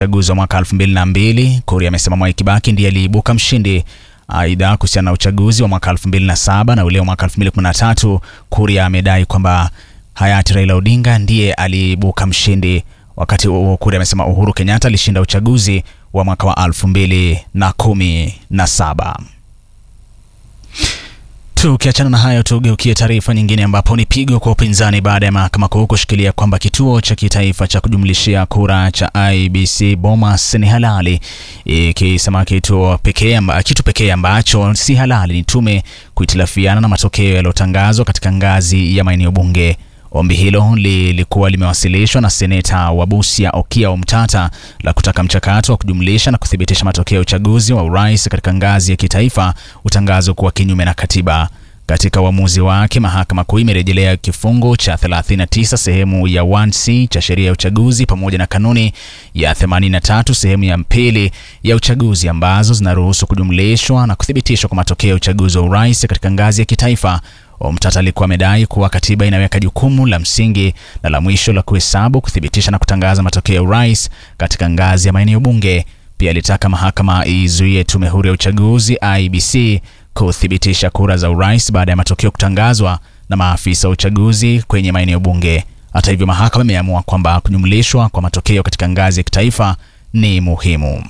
uchaguzi wa mwaka 2002. Kuria amesema Mwai Kibaki ndiye aliibuka mshindi. Aidha, kuhusiana na uchaguzi wa mwaka 2007 na ule wa mwaka 2013, Kuria amedai kwamba hayati Raila Odinga ndiye aliibuka mshindi. Wakati huo Kuria amesema Uhuru Kenyatta alishinda uchaguzi wa mwaka wa 2017. Tukiachana na hayo, tugeukie taarifa nyingine ambapo ni pigo kwa upinzani baada ya mahakama kuu kushikilia kwamba kituo cha kitaifa cha kujumlishia kura cha IBC Bomas ni halali, ikisema kituo pekee amba, kitu pekee ambacho si halali ni tume kuhitilafiana na matokeo yaliyotangazwa katika ngazi ya maeneo bunge. Ombi hilo lilikuwa limewasilishwa na seneta wa Busia Okiya Omtata la kutaka mchakato wa kujumlisha na kuthibitisha matokeo ya uchaguzi wa urais katika ngazi ya kitaifa utangazwe kuwa kinyume na katiba. Katika uamuzi wake, mahakama kuu imerejelea kifungu cha 39 sehemu ya 1C cha sheria ya uchaguzi pamoja na kanuni ya 83 sehemu ya pili ya uchaguzi ambazo zinaruhusu kujumlishwa na kuthibitishwa kwa matokeo ya uchaguzi wa urais katika ngazi ya kitaifa. Omtata alikuwa amedai kuwa katiba inaweka jukumu la msingi na la mwisho la kuhesabu, kuthibitisha na kutangaza matokeo ya urais katika ngazi ya maeneo bunge. Pia alitaka mahakama izuie tume huru ya uchaguzi IBC kuthibitisha kura za urais baada ya matokeo kutangazwa na maafisa wa uchaguzi kwenye maeneo bunge. Hata hivyo, mahakama imeamua kwamba kujumlishwa kwa matokeo katika ngazi ya kitaifa ni muhimu.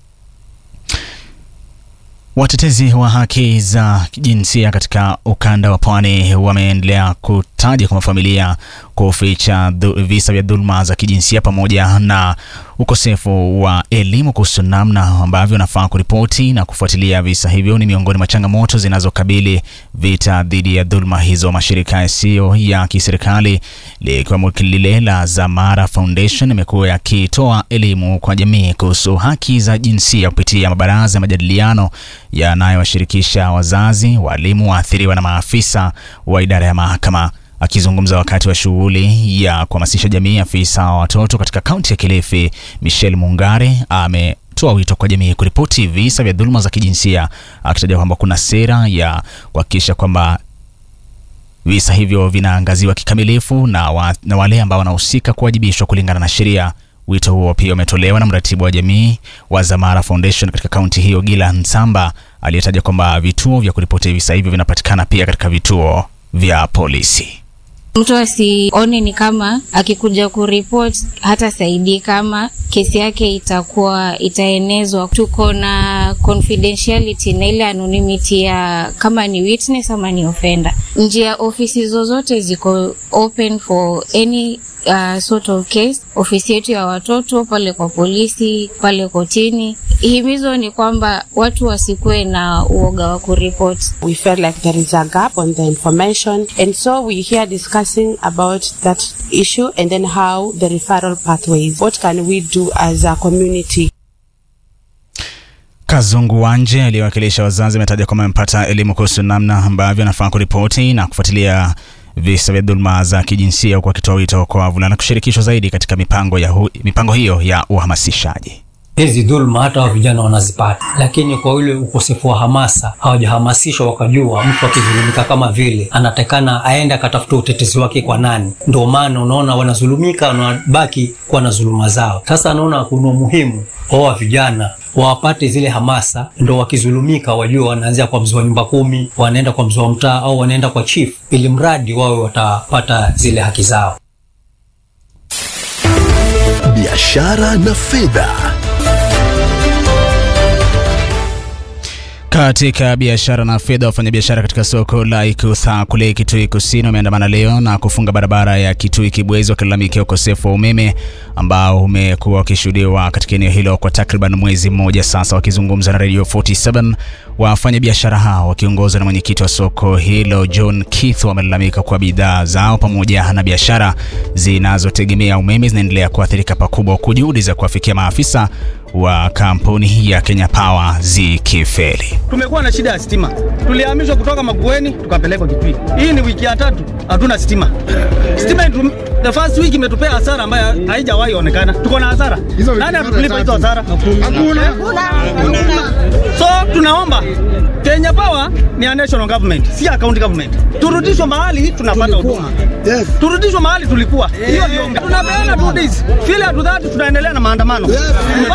Watetezi wa haki za jinsia katika ukanda wa pwani wameendelea kutaja kwamba familia kuficha visa vya dhuluma za kijinsia pamoja na ukosefu wa elimu kuhusu namna ambavyo wanafaa kuripoti na kufuatilia visa hivyo ni miongoni mwa changamoto zinazokabili vita dhidi ya dhuluma hizo. Mashirika yasiyo ya kiserikali likiwemo lile la Zamara Foundation imekuwa yakitoa elimu kwa jamii kuhusu haki za jinsia kupitia mabaraza ya majadiliano yanayowashirikisha wazazi, walimu, waathiriwa na maafisa wa idara ya mahakama. Akizungumza wakati wa shughuli ya kuhamasisha jamii, afisa wa watoto katika kaunti ya Kilifi Michelle Mungare ametoa wito kwa jamii kuripoti visa vya dhuluma za kijinsia, akitaja kwamba kuna sera ya kuhakikisha kwamba visa hivyo vinaangaziwa kikamilifu na, wa, na wale ambao wanahusika kuwajibishwa kulingana na sheria. Wito huo pia umetolewa na mratibu wa jamii wa Zamara Foundation katika kaunti hiyo Gila Nsamba, aliyetaja kwamba vituo vya kuripoti visa hivyo vinapatikana pia katika vituo vya polisi. Mtu asione ni kama akikuja kuripot hata saidii kama kesi yake itakuwa itaenezwa. Tuko na confidentiality na ile anonymity ya kama ni witness ama ni offender. Njia ofisi zozote ziko open for any uh, sort of case. Ofisi yetu ya watoto pale kwa polisi, pale kotini. Himizo ni kwamba watu wasikuwe na uoga wa kuripot. We felt like there is a gap on the information and so we here discussing about that issue and then how the referral pathways. What can we do as a community? Kazungu Wanje aliyewakilisha wazazi ametaja kwamba amepata elimu kuhusu namna ambavyo anafaa kuripoti na kufuatilia visa vya dhuluma za kijinsia huku akitoa wito kwa wavulana kushirikishwa zaidi katika mipango, ya hu, mipango hiyo ya uhamasishaji. Hizi dhuluma hata wa vijana wanazipata, lakini kwa ule ukosefu wa hamasa hawajahamasishwa wakajua mtu akidhulumika kama vile anatakana aende akatafuta utetezi wake kwa nani. Ndio maana unaona wanazulumika, wanabaki kuwa na dhuluma zao. Sasa anaona kuna umuhimu wa vijana wawapate zile hamasa, ndo wakizulumika wajue wanaanzia kwa mzee wa nyumba kumi, wanaenda kwa mzee wa mtaa au wanaenda kwa chief, ili mradi wawe watapata zile haki zao. Biashara na fedha. Katika biashara na fedha, wafanyabiashara katika soko la Ikutha kule Kitui Kusini wameandamana leo na kufunga barabara ya Kitui Kibwezi wakilalamikia ukosefu wa umeme ambao umekuwa ukishuhudiwa katika eneo hilo kwa takriban mwezi mmoja sasa. Wakizungumza na Radio 47, wafanyabiashara hao wakiongozwa na mwenyekiti wa soko hilo John Keith wamelalamika kuwa bidhaa zao pamoja na biashara zinazotegemea umeme zinaendelea kuathirika pakubwa, huku juhudi za kuwafikia maafisa wa kampuni ya Kenya Power zikifeli. Tumekuwa na shida ya stima, tulihamishwa kutoka Makueni tukapelekwa Kitui. Hii ni wiki ya tatu hatuna stima. Stima the first week imetupea hasara ambayo haijawahi onekana. Tuko na hasara. Nani atatulipa hizo hasara? Hakuna. So tunaomba Kenya Power ni a national government, si a county government. Turudishwe mahali tunapata huduma. Yes. Turudishwe mahali tulikuwa. Hiyo ndio tunapeana two days. Feel at that tunaendelea na maandamano.